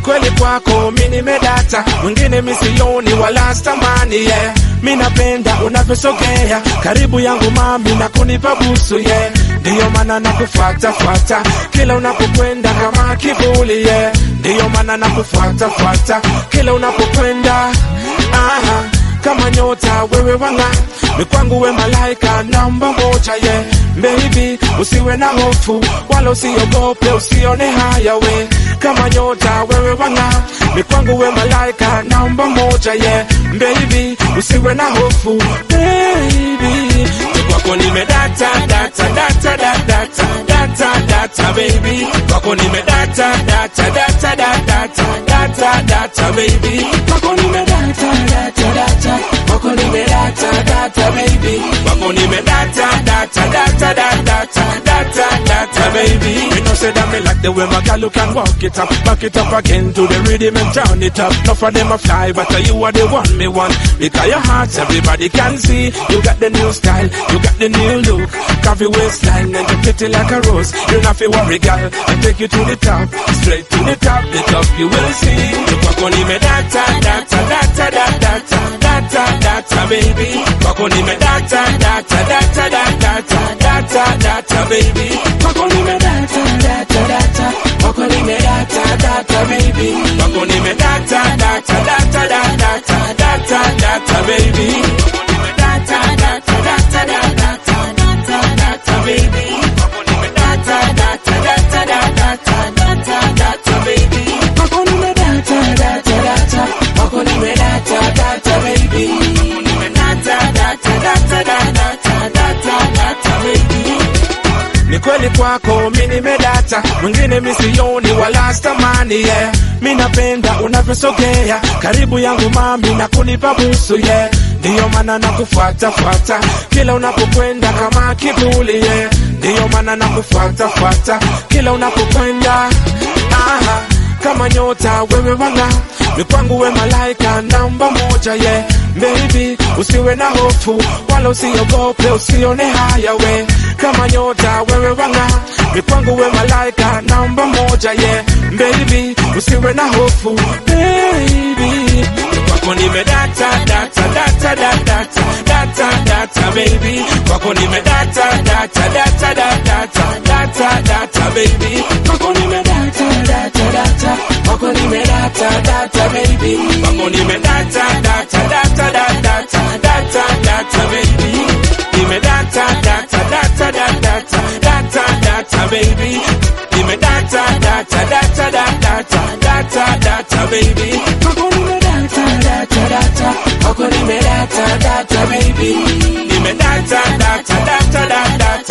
kweli kwako mi nimedata, mwingine misioni wala stamani yeah. Mi napenda unavyosogea karibu yangu mami na kunipa busu yeah. Ndiyo maana nakufuata fuata kila unapokwenda kama kivuli yeah. Ndiyo maana nakufuata fuata kila unapokwenda aha kama nyota wewe wanga ni kwangu we malaika namba moja ye yeah. Baby usiwe na hofu wala usiogope usione haya we kama nyota wewe wanga ni kwangu we malaika namba moja ye yeah. Baby usiwe na hofu baby ni kwako nimedata data data data data data data baby kwako nimedata data data data data data baby kwako nimedata data data kwako nimedata data baby kwako nimedata data data data data data baby you know say that me like the way my girl you can walk it up back it up again to the rhythm and turn it up enough of them a fly but you are the one me want because your heart everybody can see you got the new style you got the new look coffee waistline and you pretty like a rose you not feel worry girl I take you to the top straight to the top the top you will see you kwako nimedata data data data data data baby kwako nimedata data data data data data baby kwako nimedata data data kwako nimedata data baby kwako nimedata data data data data data baby kwako nimedata data data data data data baby kwako nimedata data data data data data baby kwako nimedata data data kwako nimedata data baby kwako nimedata data data data data data baby ni kweli kwako mi nimedata, mwingine misioni wala stamani yeah. Mi napenda unavyosogea karibu yangu mami na kunipa busu yeah. Ndiyo maana nakufuata fuata kila unapokwenda kama kivuli yeah. Ndiyo maana nakufuata fuata kila unapokwenda aha, kama nyota wewe wanga ni kwangu we malaika namba moja ye yeah. Baby usiwe na hofu wala usiogope usione haya we kama nyota wewe wanga ni kwangu we malaika namba moja ye yeah. Baby usiwe na hofu baby ni kwako nimedata data data data data data baby kwako nimedata data data data data data baby kwako nimedata data data kwako nimedata data baby kwako nimedata data data data data data baby nimedata data data data data data baby nimedata data data data data data baby kwako nimedata data data kwako nimedata data baby nimedata data data data